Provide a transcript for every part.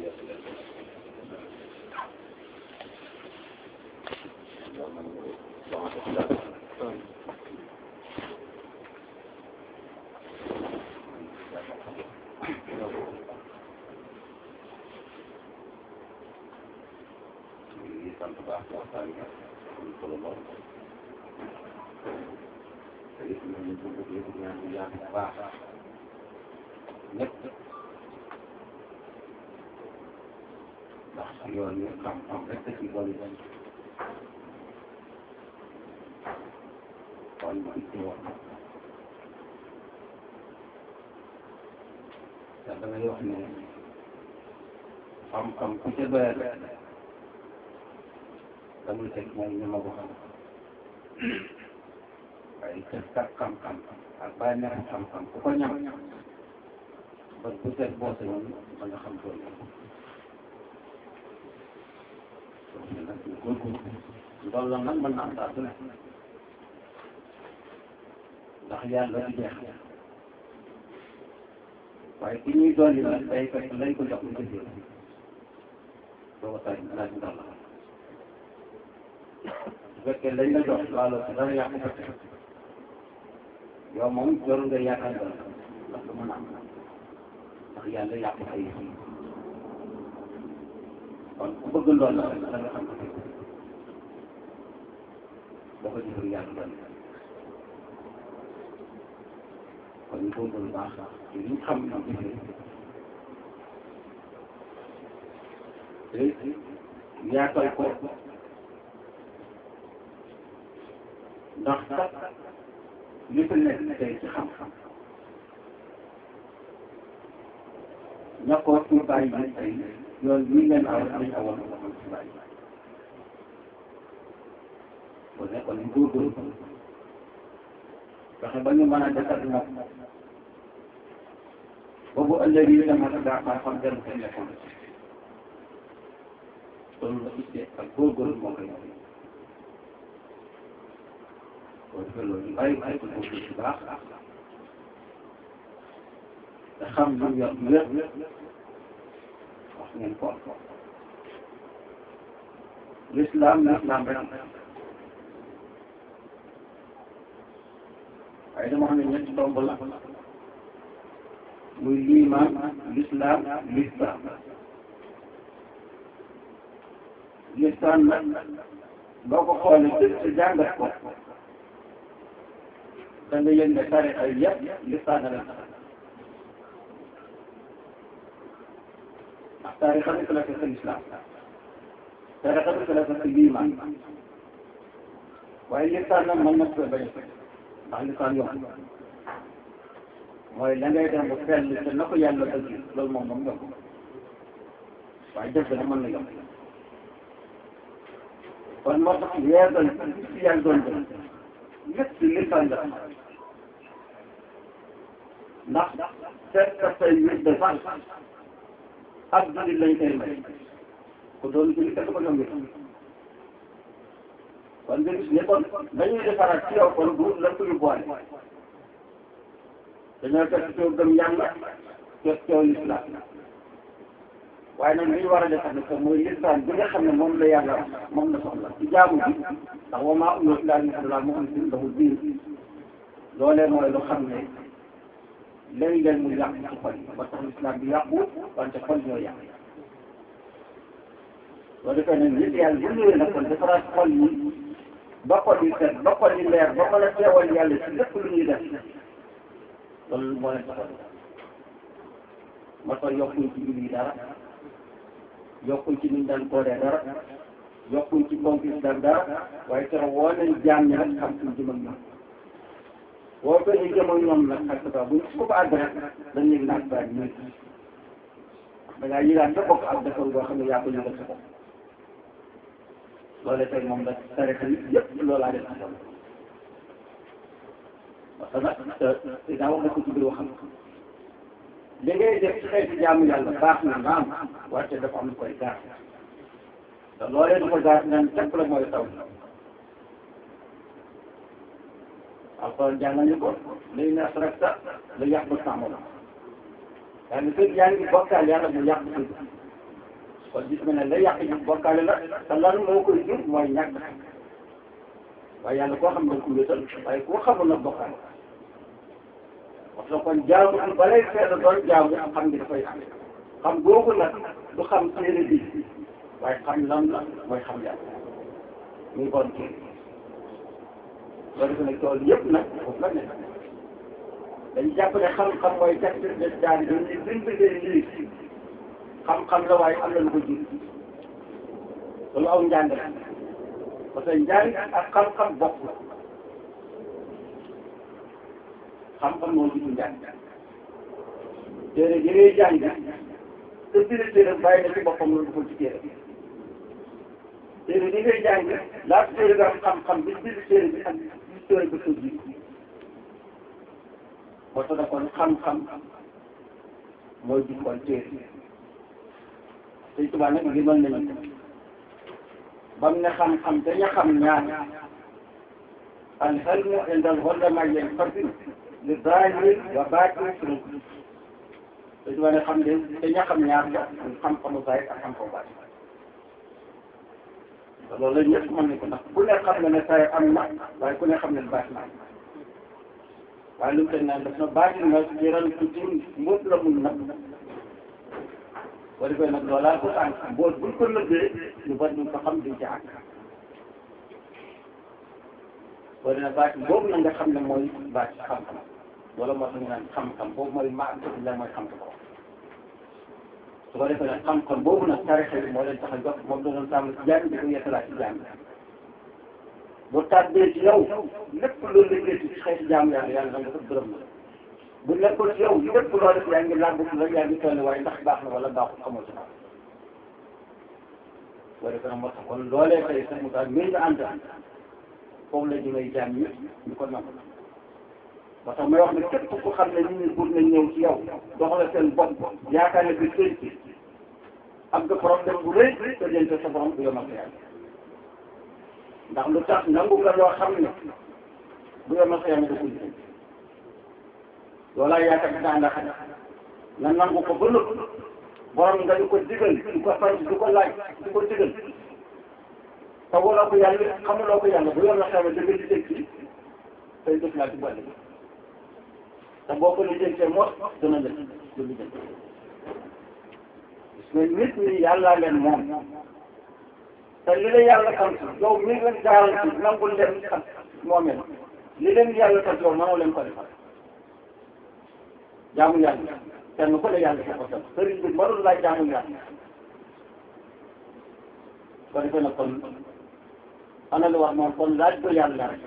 sant baax waxtaan bi am solo lool te it ñun ñu bëgg yëpp ñaan bu yaatu bu baax ñëpp ndax yoon yi xam-xam rek da ci dolli kon ma itti woon te damay wax ne xam-xam ku ca doyal damay teg mooy ñu ma ko xam waaye kër kat xam-xam ak bàyyi nekk xam-xam ku ko ñam ba bu set boo sañoon ba nga xam tool yi nag ñu góorgóorlu ndool la nag mën na am saa su ne ndax yàlla du jeex waaye ki ñuy dolli nag day fekk lañ ko jox lu ko jël doo ko tay laaj ndool la bu fekkee lañ la jox laalo si dara yàqu ko teg yow moom jarul nga yaakaar nga ndax du mën a am ndax yàlla yàqu ay yi kon ku bëgg ndool la rek da nga xam ko boo ko jëfee yàlla doon kon ñu góorgóorlu baax ci li ñu xam ñu jëfee te yaatal ko ndax kat li fi nekk tey ci xam-xam ñàkkoo ci bàyyi bi tey yoon bii ngeen aw dañ awoon nga xam ci bàyyi bu nekkoon ñu góorgóorlu fexe ba ñu mën a defar moom boobu ëllëg yi dama la daa xam-xam dem seen lekkoon loolu la ittee ak góorgóorlu moo koy def boo defee loolu ñu bàyyi bàyyi ko góorgóorlu bu baax te xam lu yor wér wax ngeen ko l'islam l'islam rek waaye dama xam ne ñetti tomb la muy liimaan l'islam l'islam l'islam nag boo ko xoolee ci ci jàngat ko da nga yëg ne tarixa yëpp l'islam la leen ndax tarixa bi la fekk l'islam tarixa bi la fekk liimaan waaye l'islam nag mën na ko bañ ndax lisaan yomb mooy la ngay dem ba fell te na ko yàlla bëgg loolu moom moom yomb waaye jëf dana mën na yomb kon moo tax yeesal ci yàlla doon def lépp ci lisaan la ndax seet ka say nit de sax ak jullit lañ koy may ku doon jullit kenn ko yomb kon nga gis ne kon dañuy defaraat ci yow kon du la ko yóbbuwaale dañoo fekk coow gëm yàlla fekk coow lislaam waaye nag li ñu war a defar nag mooy lislaam bi nga xam ne moom la yàlla wax moom la soxla ci jaamu bi ndax wa maa umiru illaa liya'budu muxlisiina lahu diin loolee mooy lu xam ne léeg-léeg mu yàq ci xol yi ba tax lislaam bi yàqu wante xol ñoo yàq soo defee nag nit yàlla bu ñëwee nag kon defaraat xol yi ba xol yi set ba xol yi leer ba mën a teewal yàlla ci lépp lu ñuy def loolu moo leen taxaw ma tax yokkuñ ci julli dara yokkuñ ci niñ daan kooree dara yokkuñ ci compis daan dara waaye keroog woo nañ jaam ñi rek xam suñ jëm ak ñoom woo ko ñu jëm ak ñoom nag ak sa bu ñu ko àgg rek dañ yëg naag baa ñu da ngaa yëgaat sa bopp ak defal boo xam ne yaa ko yëgal sa bopp loolu tey moom la tarixa yi yëpp loolaa def ci sama parce que nag te daa wax na ko ci biir waxam li ngay def ci xeeti jaamu yàlla baax na naam wante dafa am lu koy gaar te loolee du ko gaar naan képp la mooy taw alxuraan jàngal ñu ko lay ne asrakta la yàq ba sàmm la yaa ngi fekk yaa ngi bokkaal yàlla mu yàq sa kon gis nga ne la yàq ji bokkaale la te lan moo koy jur mooy ñàkk waaye yàlla koo xam ne ko wéetal waaye koo xamul nag bokkaale parce que kon jaamu bi balay feeta doon jaamu xam ngi dafay am xam googu nag du xam téere bi waaye xam lan la mooy xam yàlla muy bon téere loolu defe ne tool yëpp nag foofu la nekk dañu jàpp ne xam-xam mooy gàttal de daan yi ñu bind leen lii xam-xam la waaye am na lu ko jiw loolu aw njàng la parce que njàng ak xam-xam bokk la xam-xam moo jiitu njàng téere yi ngay jàng te biir téere bàyyi na ci boppam lu dugul ci téere téere yi ngay jàng laata téere nga am xam-xam bi biir téere bi ak biir téere bi ko jiitu moo tax kon xam-xam mooy jikkoon téere Sëñ Tuubaa nag limal nañu ko ba mu ne xam-xam te ña xam ñaar al ilmu indal ulamaa yanqasimu li zaahir wa baatin Sëñ Tuubaa ne xam ne te ña xam ñaar la xam-xamu zaahir ak xam-xamu baatin te loolu la ñëpp mën nañ ko ndax ku ne xam na ne zaahir am na waaye ku ne xam ne baatin am na waaye lu mu teg naan daf na baatin na jëral tuuti mbóot la mun nag boo defee nag loolaa ko tànk mboot buñ ko nëbbee ñu bari ñu ko xam duñ ci àgg boo dina baati boobu na nga xam ne mooy baati xam-xam wala moo tax ñu naan xam-xam boobu mooy maa la mooy xam-xam ko su ko defee nag xam-xam boobu nag tarixa bi moo leen tax a jox moom la doon tàmm ci jàng di ko yeesalaat ci jàng bu tàbbee ci yow lépp loolu liggéey ci xeeti jaamu yàlla yàlla da nga ko gërëm la bu nekkoon ci yow lépp loo def yaa ngi làmb rek yaa ngi toll waaye ndax baax na wala baaxul xamoo ci dara boo defee nag moo tax kon loolee tey sax mu taal mii nga ànd foofu la jëmee jaam ñi ñu ko nangu moo tax may wax ne képp ku xam ne nit ñi pour nañ ñëw ci yow doxale seen bopp yaakaar ne bi sëñ ci am nga problème bu rëy te jënte sa borom bu yomal sa yàlla ndax lu tax nangu nga loo xam ne bu yomal sa yàlla da ko jënd loolaa yaakaar dinaa ndax na nangu ko ba nëpp borom nga di ko digal di ko sant di ko laaj di ko digal te wala ko yàlla xamuloo ko yàlla bu yor la xew da nga di dégg ci tey def naa ci boole bi te boo ko lijjantee moo dana la du lijjanti mais nit ñi yàllaa leen moom te li la yàlla sant yow mi leen garanti nangul leen sant moomeel li leen yàlla sant yow mënoo leen ko defal jaamu yàlla kenn ku ne yàlla sa ko sant sëriñ bi mënul laaj jaamu yàlla ko defee nag kon ana lu wax moom kon laaj ko yàlla rek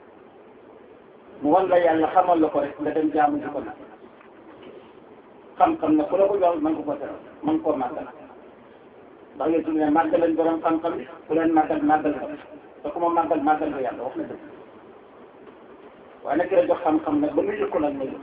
mu wan la yàlla xamal la ko rek nga dem jaamu ji ko nag xam-xam na ku la ko jox man ko ko teral man koo màggal ndax yéen su ne màggal lañ borom xam-xam bi ku leen màggal màggal ko te ku ma màggal màggal ko yàlla wax na dëgg waaye nag ki la jox xam-xam nag ba muy yëkku nag muy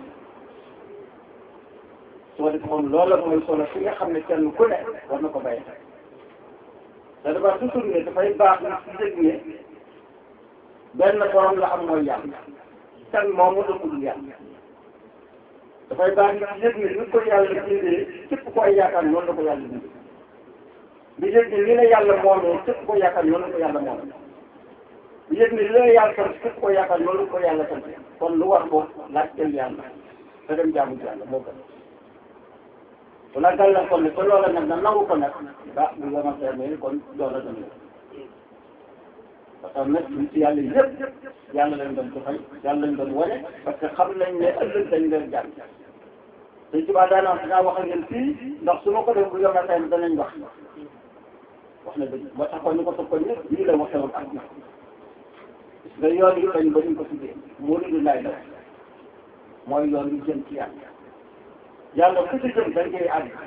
su ko defee kon loola mooy solo fi nga xam ne kenn ku ne war na ko bàyyi te dafa toujours ne dafay baax na si yëg ne benn borom la am mooy yàlla kan moom mu dëkkul yàlla dafay baax na si yëg ne ni ko yàlla bindee képp koy yaakaar noonu la ko yàlla bindee bi yëg ne ni la yàlla moomee képp ko yaakaar noonu la ko yàlla moomee bi yëg ne li la yàlla sant képp ko yaakaar noonu la ko yàlla sant kon lu war ko laaj teel yàlla te dem jaamu yàlla moo gën su la gàllankoor ne ko loola nag na nangu ko nag ba bu yomal sa mais kon loola dana la parce que nag ñu ci yàlla yëpp yàlla leen doon joxay yàlla leen doon wane parce que xam nañ ne ëllëg dañ leen jàng te tubaab daanaka dinaa wax ak ngeen fii ndax su ma ko def bu yomal sa danañ wax wax na dëgg moo tax kon ñu ko topp ko ñëpp lii la waxee woon ak na nga yoon yi dañ ba ñu ko tuddee muridu laay la mooy yoon yu jëm ci yàlla yàlla ku ci jëm dañ koy àgg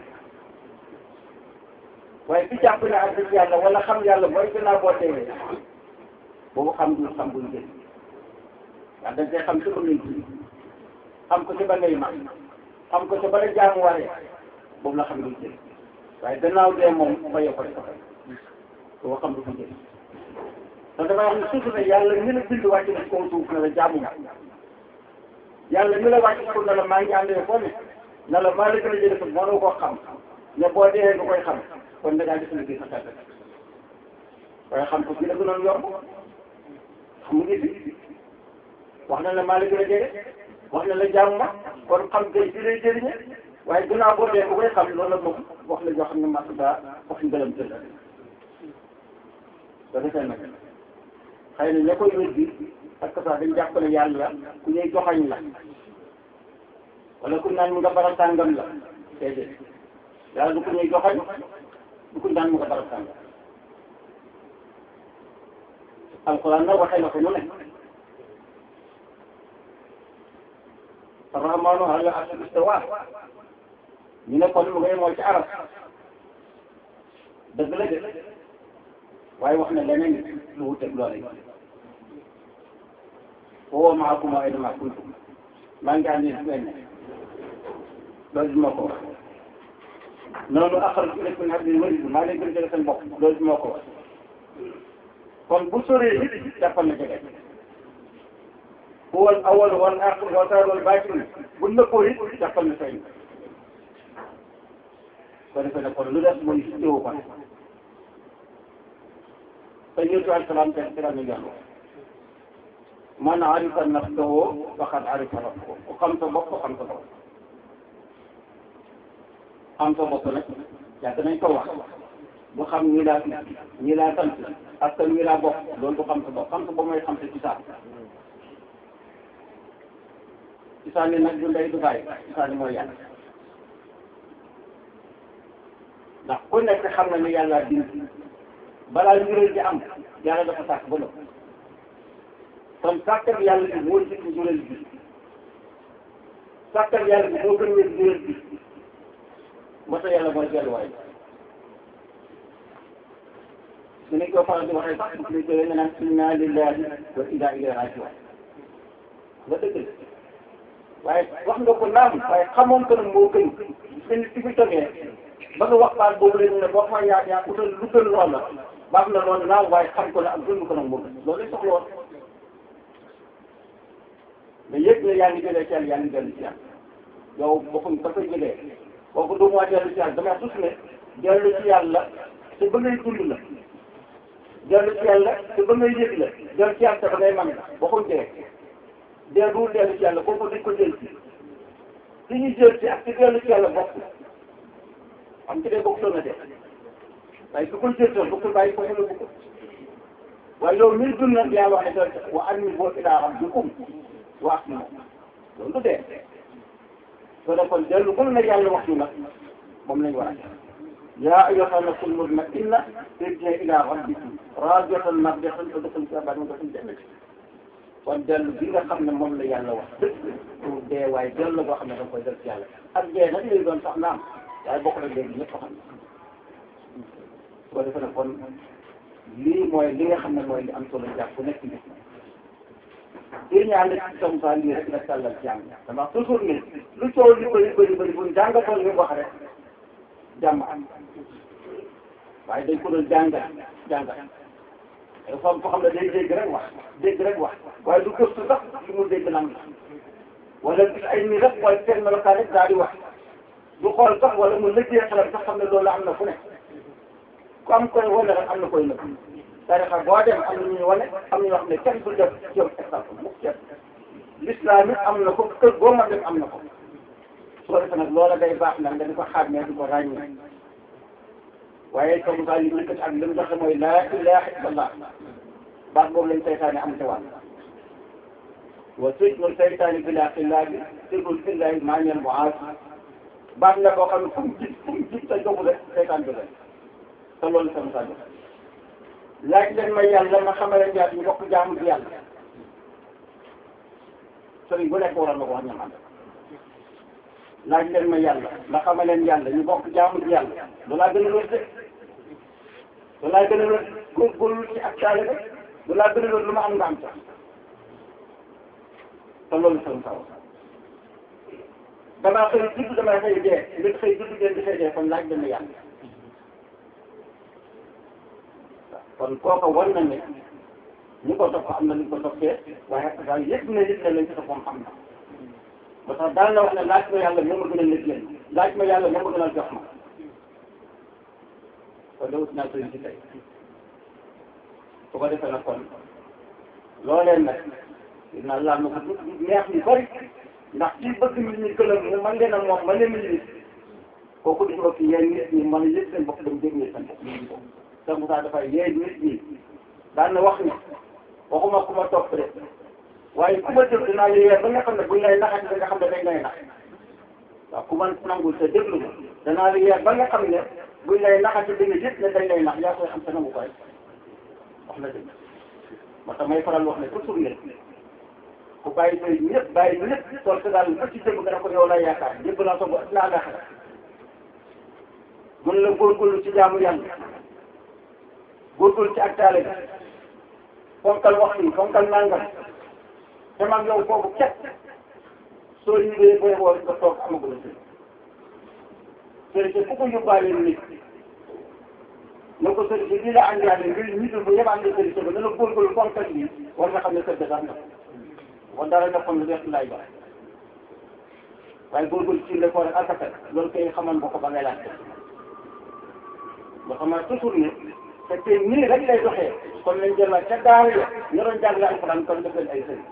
waaye fi jàpp ne àgg ci yàlla wala xam yàlla mooy gannaaw boo teewee boobu xam du xam buñ jëm waaw dañ koy xam ci ba ngay ji xam ko ci ba ngay mag xam ko ci ba la jaamu waree boobu la xam duñ jëm waaye gannaaw dee moom fayoo ko dafa fay boo xam du ko jëm te damay wax ne surtout ne yàlla ñu la bind wàcc na ci kaw suuf ne la jaamu nga yàlla ñu la wàcc pour ne la maa ngi àndee foo ne na la maa la gën a jëlee mënoo koo xam ne boo dee nga koy xam kon da ngaa def liggéey sa kàttan waaye xam ko bi la gënoon yomb xam nga fi wax na la maa la gën a jege wax na la jàmm ma kon xam tey bi lay jëriñe waaye gannaaw boo dee bu koy xam loolu la moom wax la joo xam ne mas daa wax ngëlam tëdd da defee nag xëy na ña koy weddi parce que sax dañ jàpp ne yàlla ku ñuy joxañ la wala ku naan mu nga bara tàngam la déedéet yàlla du ku ñuy joxañ du ku naan mu nga bara tàngam alquran nag waxee na ko nu ne arrahmanu ala arshi istawa ñu ne kon mu ngay moo ci arab dëgg la de waaye wax na leneen lu wuteeg loolu yi woo maakum wa ayna kuntum maa ngi ànd fu ngeen ne loolu moo ko wax noonu axraj ilaykum min hablil warid maa leen gën jege seen bopp loolu moo ko wax kon bu soree nit jàppal na jege huwa al awwal wal aaxir wal zaahir wal baatin bu nëppoo it jàppal na feeñ ko defee ne kon lu des mooy teewu ko te ñëw ci alsalaam te ci la ñu jàng man arifa nafsahu faqad arifa rabbahu ku xam sa bopp xam sa bopp xam sa bopp nag yàgg nañ ko wax bu xam ñi laa ñi laa sant ak que ñi laa bokk loolu du xam sa bopp xam sa bopp mooy xam sa ci saa ci saa ni nag du ndey du bàyyi ci saa ni mooy yàlla ndax ku nekk xam na ni yàlla bind balaa njuréel ji am yàlla dafa sàkk ba noppi kon sàkkal yàlla bi moo jiitu njuréel bi sàkkal yàlla bi moo gën wér njuréel bi moo tax yàlla mooy delluwaay su ne ko faral di waxee sax bu ñu koy nga naan inna lillahi wa inna ilayhi raji'un nga dëgg la waaye wax nga ko naam waaye xamoon ko nag moo gën seen ci fi toggee ba nga waxtaan boobu la ñu ne boo xam yaa yaa utal lu gën lool la baax na loolu naam waaye xam ko ne ak gën ko nag moo gën loolu lañ soxla woon mais yëpp ne yaa ngi jëlee ci yàlla yaa ngi dellu ci yàlla yow bokkul ba koy jëlee kooku du moo dellu ci yàlla damay sus ne dellu ci yàlla te ba ngay dund la dellu ci yàlla te ba ngay yëg la dellu ci yàlla te ba ngay man la bokkul jëlee dee du dellu ci yàlla kooku dañ ko jël ci li ñuy jël ci ak ci dellu ci yàlla bokk am ci dee bokk na de waaye su ko jël toon bokkul bàyyi ko la bokk waaye yow mii dund nag yàlla wax ne doon wa anibuu ilaa rabbikum wa aslimu loolu du dee soo dee kon dellu kon nag yàlla wax ñu nag moom lañ war a def yaa ayyuha nafsul mutma'inna irji'i ilaa rabbiki raadiyatan mardiyatan fadkhuli fii ibaadi wadkhuli jannati kon dellu bi nga xam ne moom la yàlla wax dëgg pour dee waaye dellu la boo xam ne da nga koy def ci yàlla ak dee nag lay doon sax naam waaye bokk na léegi ñëpp xam ne su ko defee nag kon lii mooy li nga xam ne mooy li am solo jàpp ku nekk nit lii ñaan ci som sa lii rek la tàllal jàng dama toujours ni lu coow li bëri bëri bëri buñ jàngatoon li wax rek jàmm am waaye dañ ko doon jàngal jàngal dafa am foo xam ne day dégg rek wax dégg rek wax waaye du gëstu sax li mu dégg lan la wala gis ay nii rek waaye seen melokaan rek daal di wax du xool sax wala mu lëggee xelam sax xam ne loolu am na fu ne ku am koy wane rek am na koy nëb tarixa boo dem am na ñuy wane am na ñoo xam ne kenn du def jëm exemple mukk kenn l'islam it am na ko kër boo ma dem am na ko su ko defee nag loola day baax nag nga di ko xàmmee di ko ràññee waaye comme ça li ñu ak li mu doxe mooy laa ilaha illallah baat boobu lañ saytaane am te wàll wa sijnu saytaani bila xillaabi sirrul illahi maaneel muaas baat la boo xam ne fu mu gis fu mu gis sa jogu rek saytaan jóge te loolu sama sa jox laaj leen ma yàlla ma xamale njaat ñu bokk jaamu ci yàlla sëriñ bu nekk waroon na ko wax ñamal laaj leen ma yàlla ma xamaleen yàlla ñu bokk jaamu ci yàlla loolaa gën a wér de loolaa gën a wér góorgóorlu ci ak caale rek loolaa gën a wér lu ma am nga am sax te loolu sama saw damaa xëy judd damay xëy dee nit xëy judd ngeen di xëy dee kon laaj leen ma yàlla kon kooka war na ne ñu ko topp am na ñu ko toppee waaye daal yëpp na nit ne lañ ko topp am na ba tax daal na wax ne laaj ma yàlla moo ma gën a nit leen laaj ma yàlla moo ma gën a jox ma kon de wut naa sëriñ si tey su ko defee nag kon loolee nag dina laal na ko du neex ñu bëri ndax kii bëgg nit ñi këlëm mu man leen a moom man leen nit kooku di ko fi yéen nit ñi mën a yëg seen bopp dem déglu seen bopp ñu ko te Moussa dafay yee nit ñi daan na wax ni waxuma ku ma topp de waaye ku ma déglu dinaa yee ba nga xam ne buñ lay naxati da nga xam ne dañ lay nax waaw ku man nangul te déglu ma danaa la yee ba nga xam ne buñ lay naxati da nga yëg ne dañ lay nax yaa koy xam te nangu ko rek wax na dëgg moo tax may faral wax ne toujours ne ku bàyyi tey ñëpp bàyyi ñëpp tool sa daal ba ci jëm nga ne ko yow lay yaakaar ñëpp naa soog a naa laaxira mun la góorgóorlu ci jaamu yàlla góorgóorlu ci ak taale bi fonkal waxtu yi fonkal nangam te man yow foofu képp soo ñëwee booy woo nga toog amagul a sëriñ sëriñ ku ko yóbbaale nit na ko sëriñ bi la andi yàlla ngir ñitul bu yëpp andi sëriñ ba dana góorgóorlu fonkal bi war nga xam ne kër ga sax na kon dara nekkoon lu def laay baax waaye góorgóorlu ci le ko rek asaka loolu koy xamal nga ko ba ngay laajte ba xam ne toujours ne fekkee nii rek lay doxee kon lañ jëlaat ca daara ya ñu doon jàngale alxuraan kon def leen ay sëriñ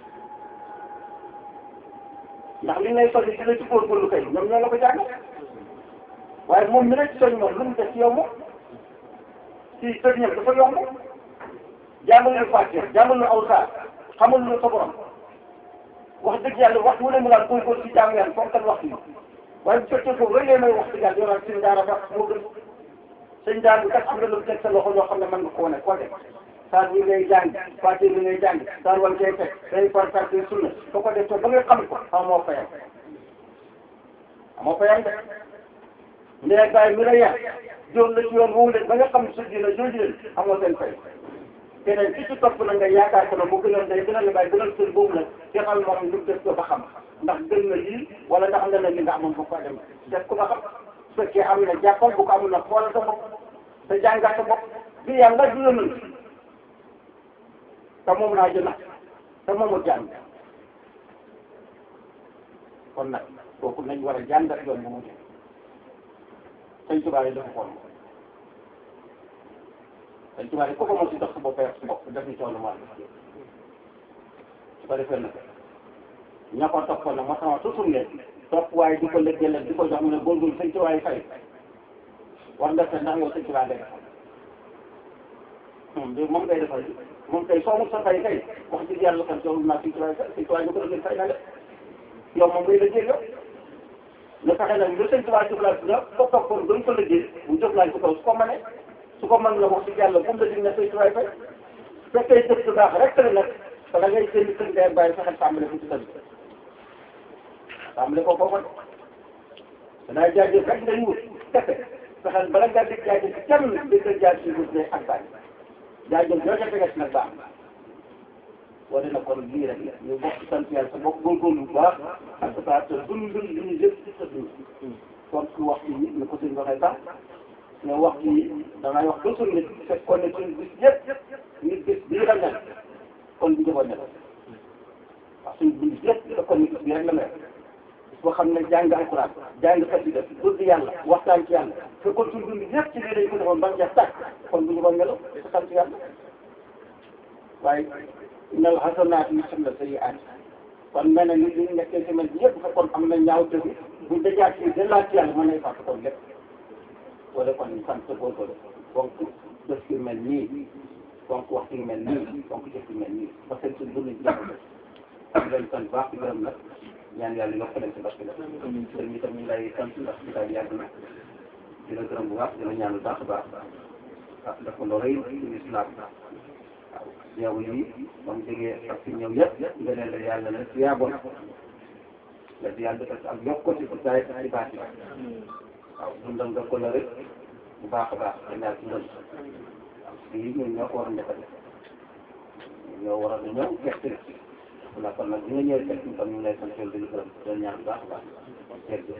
ndax li ngay soññ ci la ci góorgóorlu kay ñoom ñoo la ko jàng waaye moom mi rek soñ moom lu mu def ci yow moom ci sëriñam dafa yomb jàngal lu fàtte jàngal lu aw saa xamul lu sa borom wax dëgg yàlla wax wu ne mu daal góorgóorlu ci jaamu yàlla fonkal wax yi waaye bu fekkee foofu rek may wax dëgg yàlla yow suñu daara ba moo gën sëñ daara bi kat am na lu teg sa loxo loo xam ne mën nga koo ne koo def saar bi ngay jàng fàtte bi ngay jàng saar wan cee teg day far far day sunna soo ko def ba nga xam ko amoo fayam amoo fayam de ndee bàyyi mi la yar jóor la ci yoon woowu leen ba nga xam su dina jooju leen amoo seen fay keneen ki ci topp na nga yaakaar ko ne mu gënal day gënal la bàyyi gënal seen boobu nag te xam moom lu def ko ba xam ndax gën na lii wala ndax nga ne li nga amoon bu ko dem def ko ba xam su fekkee am na jàppal bu ko amul nag xoolal sa bopp te jàngat sa bopp bi yàlla du yónnal te moom laa jënd te moomu jàng kon nag kooku nañ war a jàngat yoon bu mu jëm sëñ Tuubaa yi dafa xool sëñ Tuubaa yi ku ko mos si dox sa bopp sa bopp def ni coono maa su ko defee nag ña ko toppoon nag moo sama toujours ne topp waaye di ko lëggee di ko jox mu ne góorgóorlu sëñ Tuubaa yi fay war nga seet ndax yow sëñ Tuubaa ngay defal moom moom ngay defal moom kay soo mu sa fay kay wax dëgg yàlla kon joxul naa sëñ Tuubaa yi fay sëñ Tuubaa yi ñu ko doon fay na de yow moom ngay lëggee yow nga fexe nag lu sëñ Tuubaa jóglaat nga ko toppoon doon ko lëggee mu jóglaat ci kaw su ko mënee su ko mën nga wax dëgg yàlla bu mu la dig ne sëñ Tuubaa yi fay su fekkee jëf lu baax rek la nag te da ngay jënd kër ndey bàyyi fexe tàmbale ko ci kër gi tàmbale ko foofu danaa jaajëf rek ngay wut kese fexeel bala ngaa dégg jaajëf ci kenn di nga jaaj ci wut ne ak bàyyi jaajëf yoo ca teges nag baax wane na kon lii rek ñu bokk sant yàlla sa bokk góorgóorlu bu baax ak sa te dund li ñu yëpp ci sa dund kon su waxtu yi ni ko suñ waxee sax ne waxtu yi damay wax toujours nit fekk kon ne suñ bis yëpp nit bis bii la mel kon bu jëboon ne wax suñ dund yëpp fekk kon nit bis bii rek la mel boo xam ne jàng alquran jàng xasida dund yàlla waxtaan ci yàlla fekkoon suñ dund yëpp ci lii dañ ko defoon ba mu jeex tàkk kon bu jëboon melo sa sant yàlla waaye innal hasanaati yuzhibna sayyi'aat kon mel na ni li ñu nekkee semaine bi yëpp fekkoon am na ñaaw dëgg bu dajaat ci dellaat ci yàlla mën nañ fàtte kon lépp wala kon ñu sant góorgóorlu donc bés yu mel nii donc waxtu yu mel nii donc jëf yu mel nii parce que suñ dund jàpp am leen sant baax di gërëm nag ñaan yàlla yokk leen si barke la sëñ bi tam ñu lay sant ndax ci daal yàgg na di la gërëm bu baax di la ñaan bu baax a baax ah def ko lu rëy ci islam waaw yow yi ba mu jógee ak si ñëw yëpp nga leen la yàlla la si yaaboon la si yàlla defal ak yokk ko ci bu saay ci baati waaw dundal nga ko la rek bu baax a baax dañ daal dundal waaw lii ñun ñoo ko war a defal ñoo war a ñëw gerte gi voilà kon nag bi nga ñëwee gerte gi kon ñu ngi lay sant di la gërëm di la ñaan bu baax a baax jërëjëf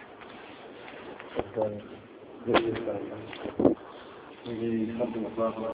jërëjëf ñu ngi sant bu baax